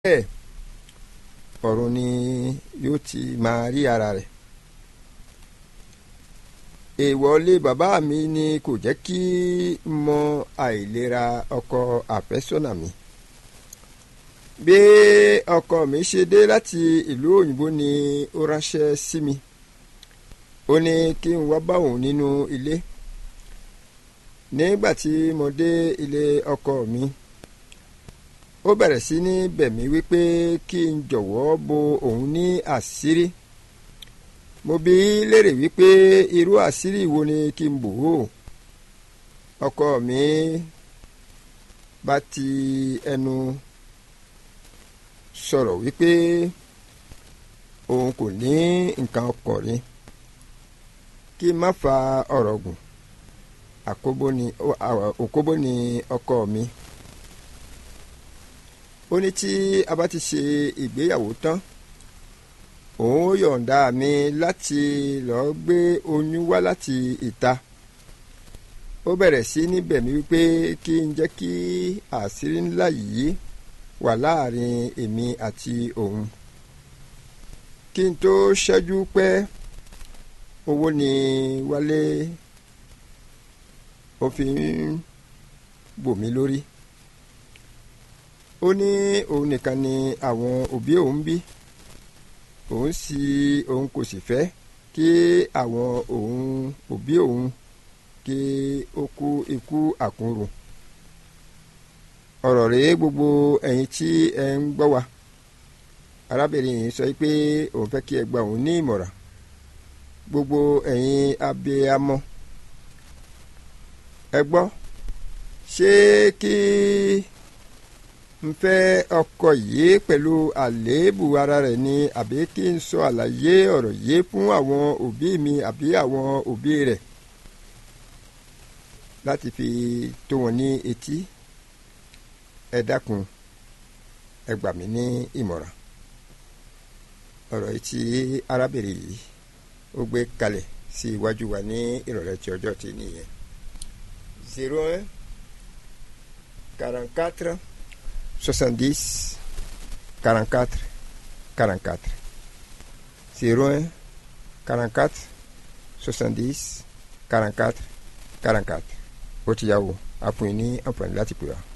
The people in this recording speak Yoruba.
bẹ́ẹ̀ ọ̀run ni yóò ti máa rí ara rẹ̀ èèwọlé bàbá mi ni kò jẹ́ kí n mọ àìlera ọkọ àfẹ́sọ́nà mi bí ọkọ mi ṣe dé láti ìlú òyìnbó ni ó ránṣẹ́ sí mi ó ní kí n wá bá òun nínú ilé nígbà tí mo dé ilé ọkọ mi ó bẹ̀rẹ̀ sí ní bẹ̀ mí wípé kí n jọ̀wọ́ bo òun ní àṣírí mo bi í léèrè wípé irú àṣírí wo ni kí n bò ó ọkọ mi bá ti ẹnu sọ̀rọ̀ wípé òun kò ní nǹkan ọkùnrin kí n má fa ọ̀rọ̀ gùn àkóbó ni ọkọ mi ó ní tí a bá ti ṣe ìgbéyàwó tán òun ó yọ̀ǹda mi láti lọ́ọ́ gbé oyún wá láti ìta ó bẹ̀rẹ̀ sí níbẹ̀ mi wípé kí n jẹ́ kí àṣírí ńlá yìí wà láàrin èmi àti òun kí n tó ṣẹ́jú pẹ́ owó ni wálé ó fi ń bò mí lórí ó ní òun nìkan ni àwọn òbí òun bí òun sì òun kò sì fẹ́ kí àwọn òun òbí òun kí ó kú ikú àkúrò ọ̀rọ̀ rèé gbogbo ẹ̀yin tí ẹ ń gbọ́ wa arábìnrin yìí sọ pé òun fẹ́ kí ẹ gba òun ní ìmọ̀ràn gbogbo ẹ̀yin abiyamọ ẹ gbọ́ ṣé kí n fẹ́ ọkọ yìí pẹ̀lú àléébù ara rẹ̀ ni àbí kí n sọ àlàyé ọ̀rọ̀ yìí fún àwọn òbí mi àbí àwọn òbí rẹ̀ láti fi tó wọn ní etí ẹ dákun ẹ gbà mí ní ìmọ̀ràn ọ̀rọ̀ yìí tí arábìnrin yìí ó gbé kalẹ̀ sí iwájú wa ní ìrọ̀lẹ́ tí ọjọ́ ti nìyẹn zero un quarante quatre 70 44 44 01 44 70 44 44 ó ti yá o a fún yín ní àǹfààní láti pè wá.